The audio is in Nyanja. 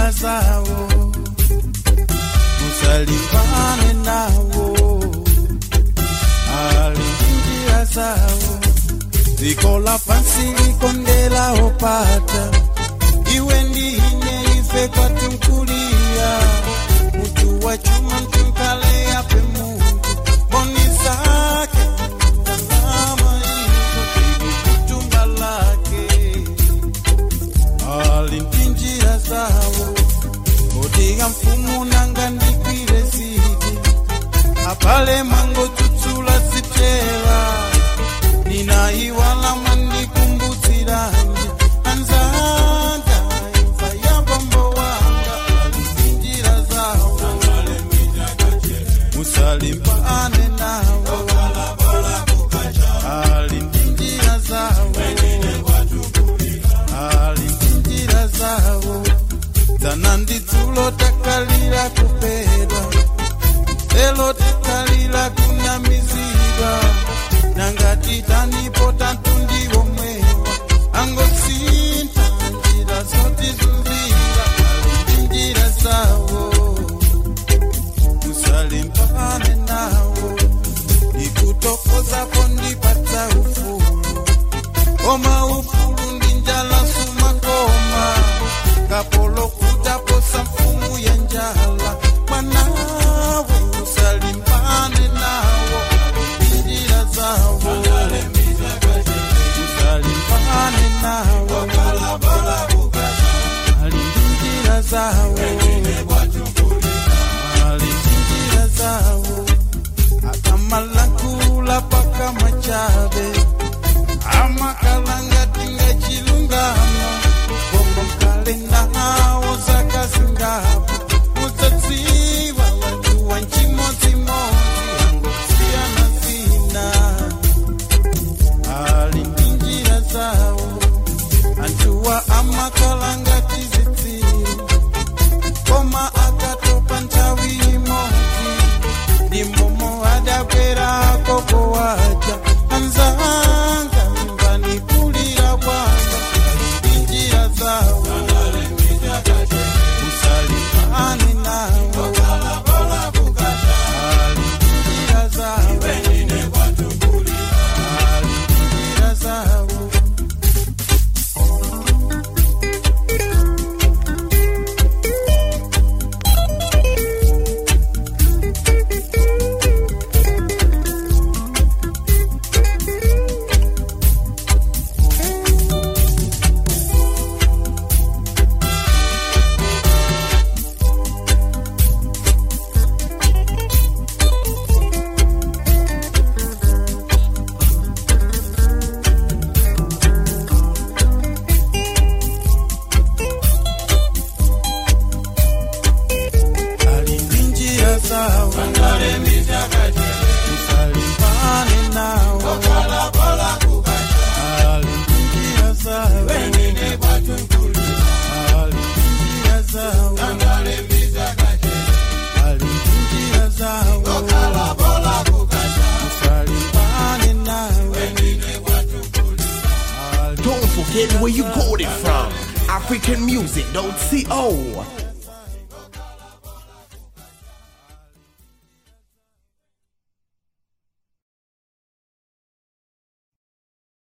njira zawo musalimbane nawo ali njira zawo dziko lapansi likondela opata iwe ndine ife kwatunkulia mutu wa chuma mtunkale yape mungu boni zake tazama hizo bibi kutumba lake ali ndi njira zawo kodiga mfumu nanga ndikwire zidi apale mango tutsula zitela ninaiwala mwandikumbutsiranje anzanga imfa ya bambo wanga alinjira zawo musalimbane nawo alindinjira zawo alindinjira zawo dzana ndidzulo takalira kupedwa lelo tikalira kunamizidwa nangati tanipo tatundiwo mwewa angosinta njira zotizunzira alindinjira zawo musalimbane nawo ikutokozapo ndipata ufulu koma ufulu ndi njala sumakoma kapolo kutaposa mfumu ya njala mwanawe usalimbane nawo njira zawo usalimbane nawo alinjira zawo alinjira zawo akamalakula paka machabe amakalanga tinga chilungamo bombo mkalenda nawo zakazingapo mudzadziwa wantu wa nchimodzimodzi angosiyana zina ali ndi njira zawo antuwa amakalanga tizidziro koma akatopa nthawi imodzi ndi momo adakwera koko waja anzanga mvanikulira kwanga ndi njira zawo usalimbane nawo ali njira zawo ali njira zawo alindinjira zawo usalimbane nawo alindinjira zawo alindinjira zawo alindinjira zawo usalimbane nawo Don't forget where you got it from. AfricanMusic.co.